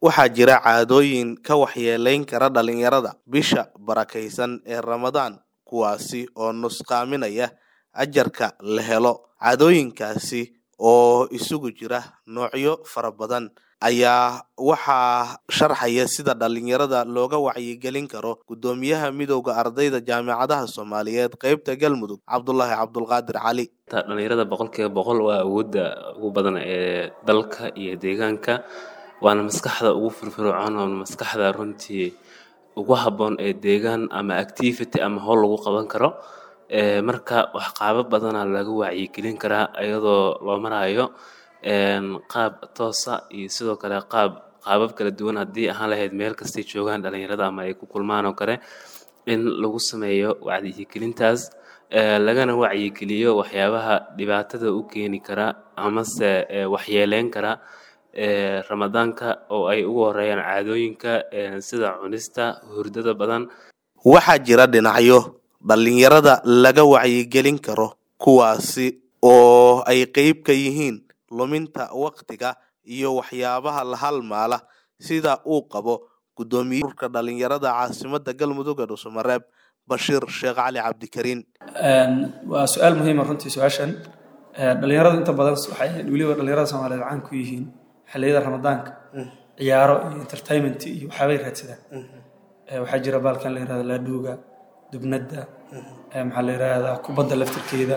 waxaa jira caadooyin ka waxyeeleyn kara dhalinyarada bisha barakaysan ee ramadaan kuwaasi oo nusqaaminaya ajarka la helo caadooyinkaasi oo isugu jira noocyo fara badan ayaa waxaa sharxaya sida dhalinyarada looga wacyigelin karo gudoomiyaha midowda ardayda jaamacadaha soomaaliyeed qeybta galmudug cabdulaahi cabdulqaadir cali dhalinyarada boqolkiiba boqol waa awoodda ugu badan ee dalka iyo deegaanka waana maskaxda ugu firfircoon oo maskaxda runtii ugu habboon ee deegaan ama activity ama howl lagu qaban karo marka wax qaabo badana laga wacyigelin karaa iyadoo loo marayo qaab toosa iyo sidoo kale qaab qaabab kala duwan haddii ahaan lahayd meel kastay joogaan dhalinyarada ama ay ku kulmaan oo kale in lagu sameeyo wacyigelintaas lagana wacyigeliyo waxyaabaha dhibaatada u keeni kara amase waxyeeleyn kara ramadaanka oo ay ugu horeeyaan caadooyinka sida cunista hurdada badan waxaa jira dhinacyo dhalinyarada laga wacyigelin karo kuwaasi oo ay qeyb ka yihiin luminta waktiga iyo waxyaabaha la halmaala sida uu qabo gudoomiye urka dhalinyarada caasimada galmudug ee dhuusamareeb bashiir sheekh cali cabdikariin waa su-aal muhiima runtii su-aashan dhalinyaradu inta badan waxay weliba dhalinyarada soomaaliyeed caan ku yihiin xilliyada ramadaanka ciyaaro iyo entertainment iyo waxyaabay raadsadaan waxaa jira baalkan la yirahda laadhuuga dubnadda maxaa la yirahdaa kubadda laftirkeeda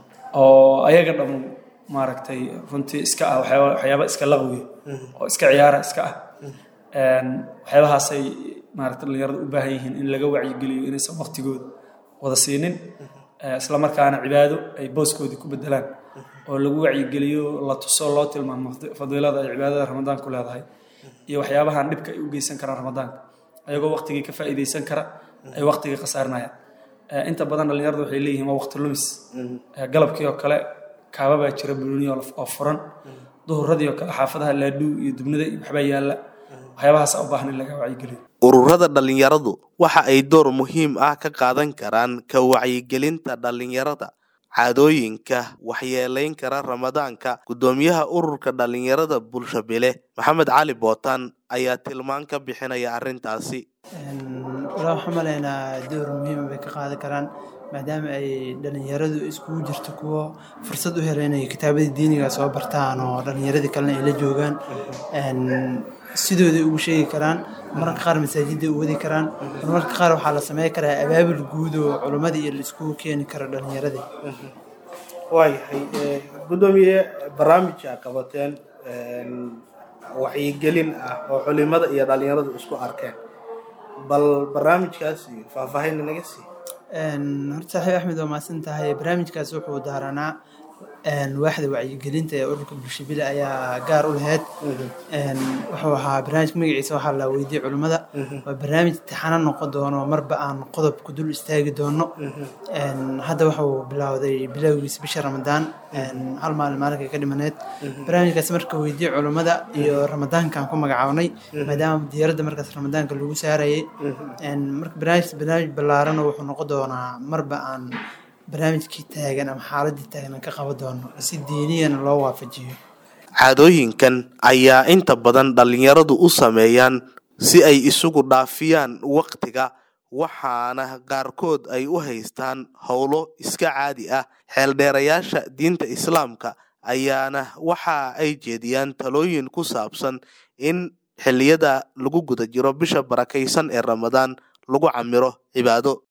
oo ayaga dham maaragtay runtii iska ah waxyaaba iska laqwiya oo iska ciyaara iska ah waxyaabahaasay maaragta dhalinyarada u baahan yihiin in laga wacyigeliyo inaysan waqtigooda wada siinin isla markaana cibaado ay booskoodii ku bedelaan oo lagu wacyigeliyo la tuso loo tilmaamo fadiilada ay cibaadada ramadaan ku leedahay iyo waxyaabahan dhibka ay u geysan karaan ramadaanka ayagoo waqtigii ka faa'iideysan kara ay waqtigii khasaarinayaan inta badan dhalinyarada waxay leeyihiin waa waqti lumis galabkii oo kale kaababaa jira buluniya oo furan duhuradii oo kale xaafadaha laadhuu iyo dubnida iyo waxbaa yaalla waxyaabahaasa u baahan in laga wacyigeliyo ururada dhalinyaradu waxa ay door muhiim ah ka qaadan karaan ka wacyigelinta dhalinyarada caadooyinka waxyeeleyn kara ramadaanka gudoomiyaha ururka dhalinyarada bulshabile maxamed cali bootaan ayaa tilmaan ka bixinaya arrintaasi walaa waxaan malaynaa door muhiima bay ka qaadan karaan maadaama ay dhalinyaradu iskugu jirto kuwo fursad u hela inay kitaabadii diiniga soo bartaan oo dhalinyaradii kalena ay la joogaan sidooday ugu sheegi karaan mararka qaar masaajidday u wadi karaan marmarka qaar waxaa la samey karaa abaabul guud oo culimmadii iyo laiskugu keeni karo dhalinyaradii waayahay gudoomiye barnaamijka qabateen wacyigelin ah oo culimada iyo dhalinyaradu isku arkeen bal barnaamijkaasi faahfaahin naga sii horta saaxiib axmed waa mahadsan tahay barnaamijkaas wuxuu daaranaa waaxda wacyigelinta ee ururka bulshabile ayaa gaar u lahayd wuxuu ahaa barnaamijka magaciisa waxaa la weydiiyey culimmada waa barnaamij taxano noqon doono marba aan qodobka dul istaagi doono hadda wuxuu bilowday bilowgiisa bisha ramadaan hal maalin maalinkay ka dhimaneed barnaamijkaas marka weydiiyey culimmada iyo ramadaankaan ku magacaabnay maadaama diyaaradda markaas ramadaanka lagu saarayay marka barnaamij barnaamij ballaaran wuxuu noqon doonaa marba aan barnaamijkii taagan ama xaaladii taagan ka qaban doono si diiniyana loo waafajiyo caadooyinkan ayaa inta badan dhalinyaradu u sameeyaan si ay isugu dhaafiyaan waktiga waxaana qaarkood ay u haystaan howlo iska caadi ah xeeldheerayaasha diinta islaamka ayaana waxa ay jeediyaan talooyin ku saabsan in xilliyada lagu guda jiro bisha barakaysan ee ramadaan lagu camiro cibaado